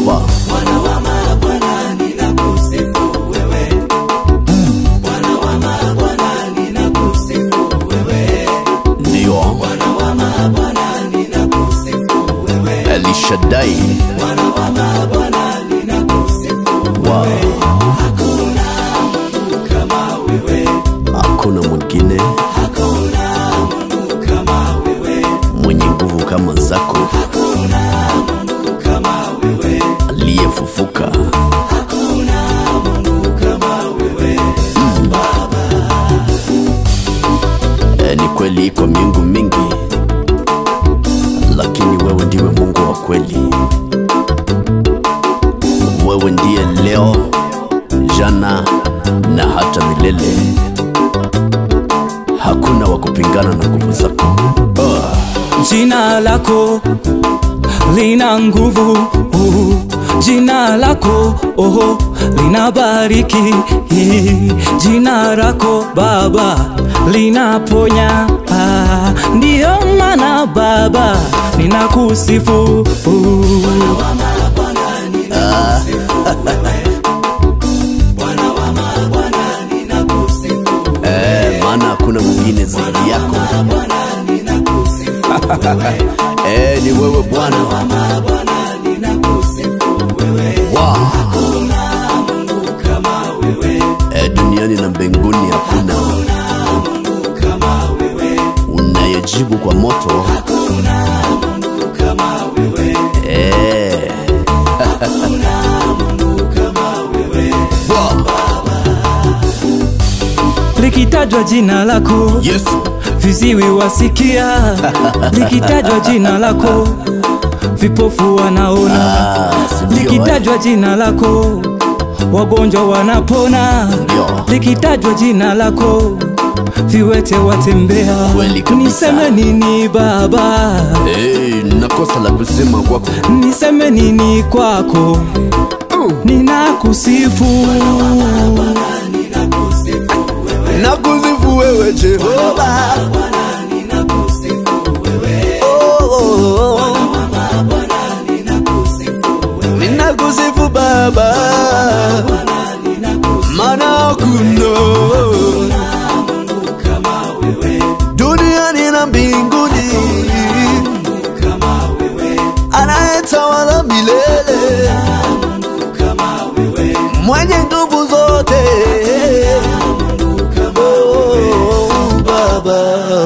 Jehova. Bwana wa mabwana ninakusifu wewe. Bwana wa mabwana ninakusifu wewe. Ndio Bwana wa mabwana ninakusifu wewe. Elishadai. Bwana wa mabwana ninakusifu Wow. Hakuna Mungu kama wewe. Hakuna mwingine Hakuna Mungu kama wewe. mwenye nguvu kama zako, Hakuna Mungu kama wewe. aliyefufuka. Hakuna Mungu kama wewe. E, ni kweli iko miungu mingi, lakini wewe ndiwe Mungu wa kweli. Wewe ndiye leo, jana na hata milele. Hakuna wa kupingana na nguvu zako. Oh. Jina lako lina nguvu, uh, jina lako oh, linabariki, jina lako Baba linaponya. Ah, ndiyo maana Baba ninakusifu uh. Eh, maana hakuna mwingine zaidi yako. Eh, ni wewe Bwana. Wow. Eh, duniani na mbinguni hakuna unayejibu kwa moto. Eh. Wow. Likitajwa jina lako Yesu. viziwi wasikia, likitajwa jina lako vipofu wanaona, Ah, si ndio, eh? likitajwa jina lako wagonjwa wanapona, Ndio. likitajwa jina lako viwete watembea. Kweli kabisa. Niseme nini Baba? Eh, nakosa la kusema kwako. Niseme nini kwako? Ninakusifu Nakusifu wewe Jehova. Oh, oh, oh. Ninakusifu Baba. Maana hakuna duniani na mbinguni anayetawala milele mwenye nguvu zote Oh, Baba.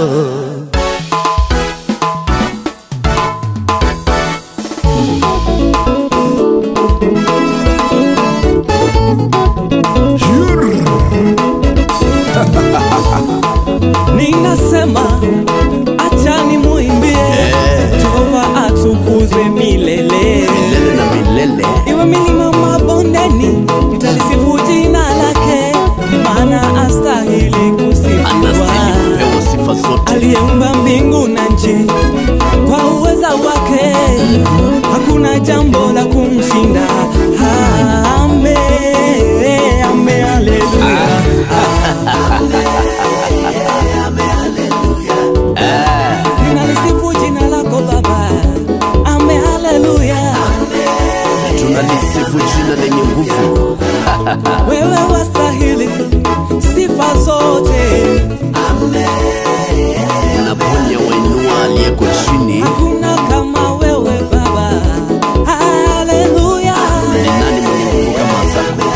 Ninasema acha nimuimbie Jehova atukuzwe milele milele na milele Iwe milima mabondeni nitalisifu jina lake maana astahili kusifiwa anastahili kupewa sifa zote aliyeumba mbingu na nchi kwa uweza wake hakuna jambo la kumshinda ame ame haleluya ninalisifu jina lako baba ame haleluya tunalisifu jina lenye nguvu wewe wastahili sifa zote unaponya wainua aliyeko chini hakuna kama wewe baba haleluya ni nani mwenye nguvu kama zako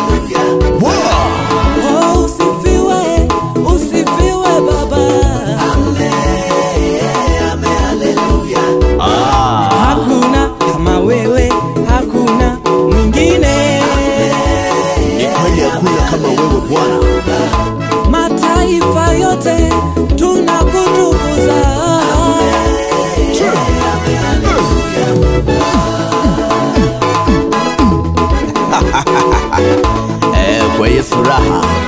Oh, usifiwe, usifiwe baba. ah, Hakuna kama wewe, hakuna mwingine. ni kweli hakuna kama wewe bwana Mataifa yote tunakutukuza. eh, kwa yesu raha